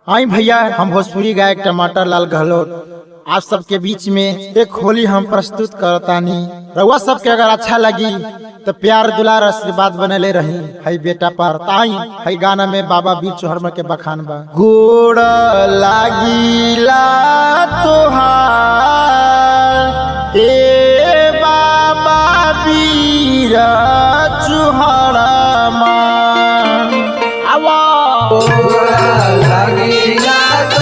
आई भैया हम भोजपुरी गायक टमाटर लाल गहलोत आप सबके बीच में एक होली हम प्रस्तुत करतानी रउआ सबके अगर अच्छा लगी तो प्यार दुलार आशीर्वाद बनले रही हई बेटा पर ताई हई गाना में बाबा बीर चौहरमा के बखान बा गोड़ लागिला तोहार ए बाबा बीर चौहरमा आवा लगिला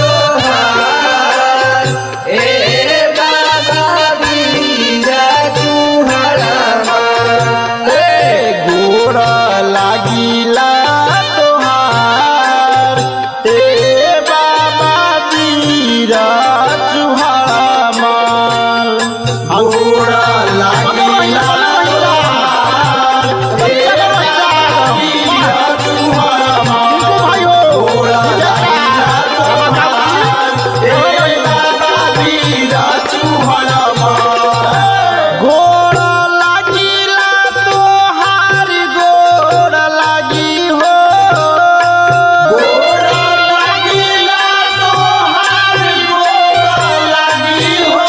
तोहार ए बाबा बीरा चुहरमा गोड़ लागिला तोहार ए बाबा बीरा चुहामा गोड़ लागिला गोड़ लागिला तोहार गोड़ लागी हो गोड़ लागिला तोहार गोड़ लागी हो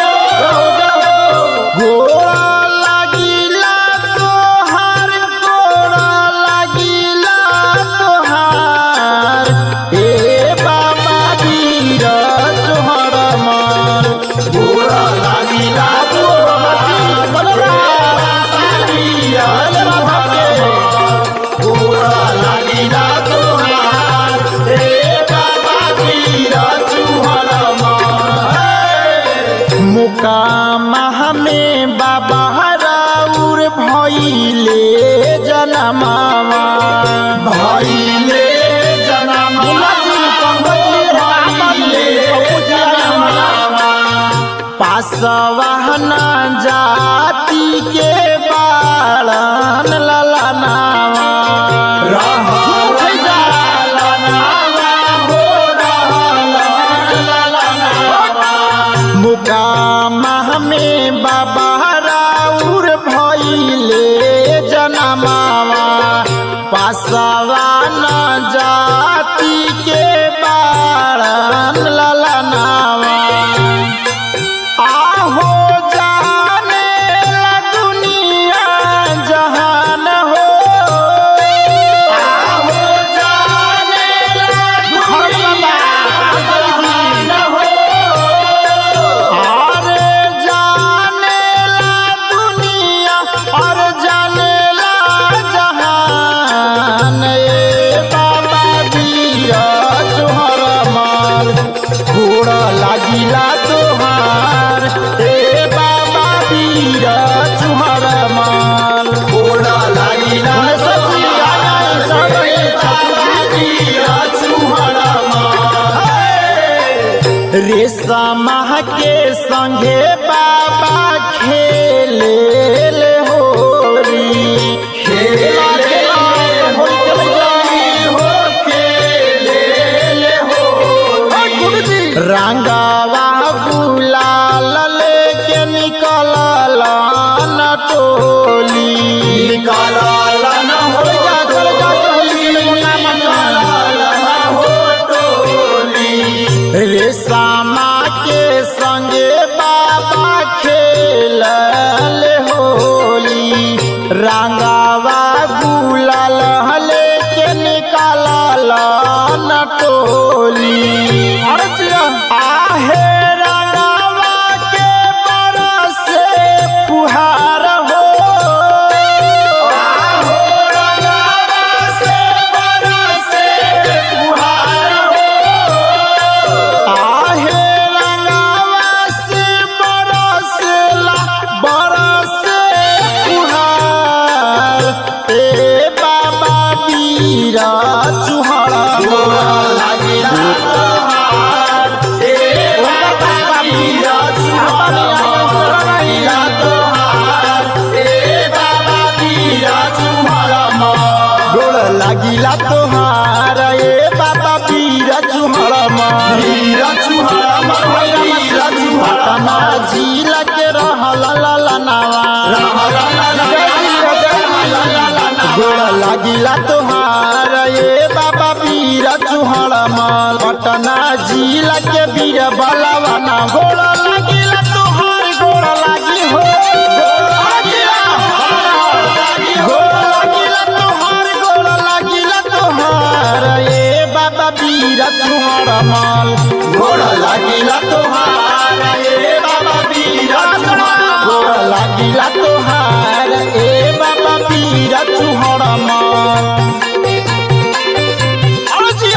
गोड़ लागिला तोहार गोड़ लागिला तोहार ए बाबा वीर तोहर मार गोड़ लागिला मुकामा में बाबा राउर भइले जनमावा भइले जनमावा भइले जनमावा पासवाहन जाति के बाळन ललनावा मुकामा में बाबा राउर भइले जनमावा पासवान जाति के बाळन ललनावा आहो जाने ला दुनिया जहान हो आहो जाने ला दुनिया जहान हो अरे जाने ला दुनिया और जाने ला जहान ए बाबा बीरा चोहर माल घोड़ा लागिला तोहार ए बाबा बीरा चोहर माल घोड़ा लागिला रेशमा के संगे बाबा खेले ले होरी खेले हो खेले ले होरी रंगावा गुलाल लेके निकलल न टोली निकलल न हो जा चल जा सहली निकलल न हो टोली रेशमा के संगे बाबा खेलल होली रंगावा गुलाल लेके निकालल न टोली आहे रंगावा के बरसे फुहार हो आहो रंगावा से बरसे फुहार हो आहे रंगावा से बरसला बरसे फुहार ए बाबा बीरा चुहरा गोड़ लागिला तोहार ए बाबा बीरा चुहरमा बीरा चुहरमा बीरा चुहरमा झील के रहल ललनावा गोड़ लागिला तोहार ए बाबा बीरा चुहरमा पटना जिला के वीर बलवाना गोड़ लागिला तोहार गोड़ लागी हो गोड़ लागिला तोहार गोड़ लागिला तोहार ए बाबा वीर चुहर माल गोड़ लागिला तोहार ए बाबा वीर चुहर गोड़ लागिला तोहार ए बाबा वीर चुहर माल अरे जिया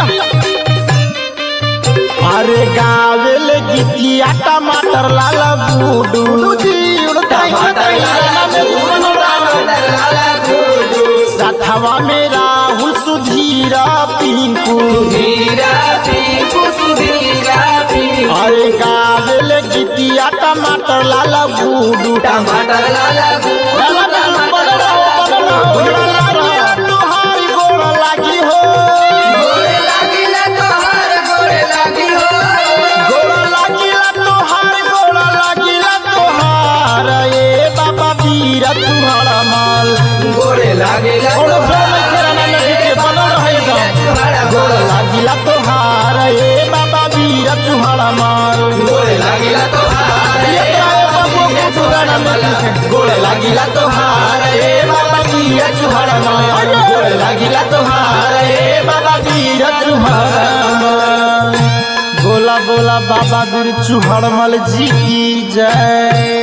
अरे गावेल गीतिया टमाटर लाल बूडू टमाटर लाला गुडू टमाटर लाला गुडू सथवा में राहुल सुधीरा पिंकू धीरा पीकू सुधीरा पीकू अरे गावेल गीतिया टमाटर लाल बूडू टमाटर लाला गुडू टमाटर लाला गुडू तुहार गोड़ लागी हो गोरे लागिला तोहार गोरे लागी हो गोड़ लागिला तोहार गोड़ लागिला तोहार ए बाबा वीरा चुहर माल गोरे लागिला और जो मैं तेरा नाम लेके बनल रहेगा गोड़ लागिला तोहार ए बाबा वीरा चुहर माल गोरे लागिला तोहार ये प्राय बाबू को चुरा नाम लेके गोड़ लागिला तोहार ए बाबा वीरा चुहर माल गोड़ लागिला तोहार ए बाबा वीरा चुहर माल बोला बोला बाबा वीर चुहर मल जी की जय